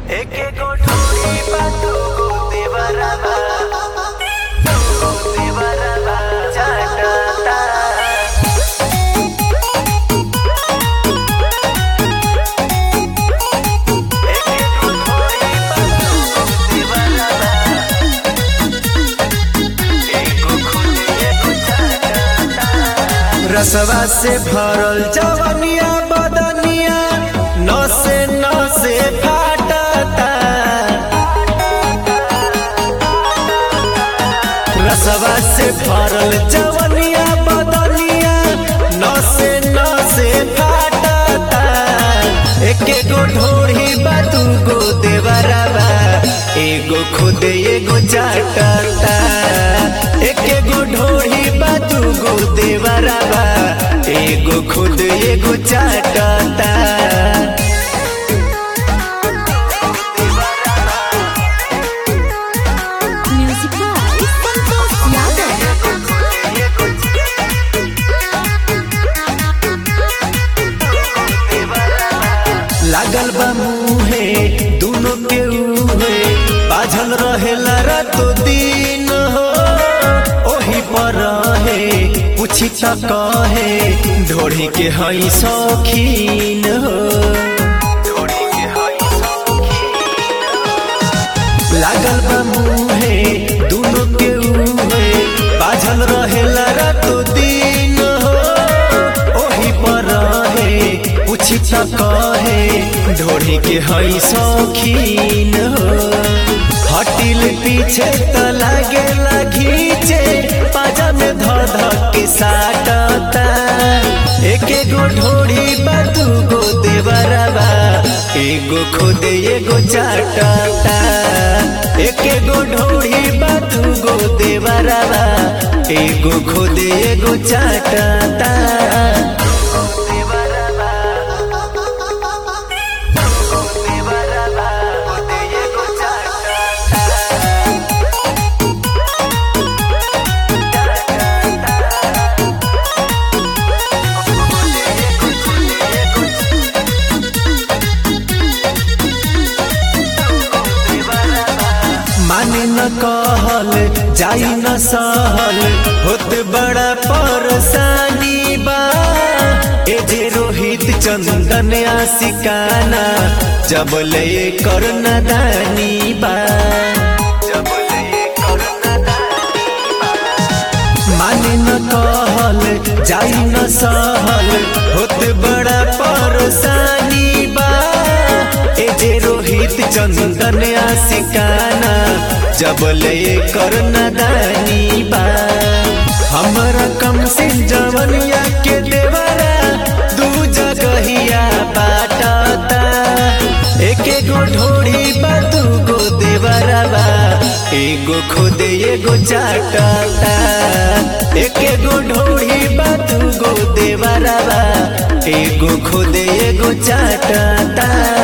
एके गोठोरी बा दुगो देवरबा दुगो देवरबा चाटता एके गोठोरी बा दुगो देवरबा एगो खुद एगो चाटता रसवा से भरल जवनिया बदनिया नसे नसे फाटता रसवा से भरल जवनिया बदनिया नसे नसे फाटता एके गो ढोढ़ी बा दूगो देवरबा एगो खुद एगो चाटता एके गो ढोढ़ी बा दूगो देवरबा एगो खुद एगो चाटता Music by Santos Yadav. लागल बा मुहे दोनों के उहे बाझल रहेला रातो दिन हो ओही पर रहे पूछी त कहे ढोढ़ी के हई शौकीन हो लागल बा मुहे दोनों के उहे बाझल रहेला रातो दिन हो ओही पर रहे पूछी त कहे ढोढ़ी के हई शौकीन हो हटिल पीछे त लागे घीचे पाजा में ध ध के साटता एके गो ढोढ़ी बा दूगो देवरबा एगो खुद एगो चाटता एके गो ढोढ़ी बा दूगो देवरबा एगो खुद एगो चाटता माने न कहल जाई न सहल होत बड़ा परेशानी बा ए जे रोहित चंदन आशिकाना जब ले कर नदानी बा जब ले कर माने न कहल जाई न सहल होत बड़ा परेशानी बा ए जे रोहित चंदन आशिकाना जब ले कर नदानी बा हमरा कम से जवनिया के देवरा दू जगहिया बाटता एके गो ढोड़ी बा दूगो देवरबा एगो खुद एगो चाटता एके गो ढोड़ी बा दूगो देवरबा एगो खुद एगो चाटता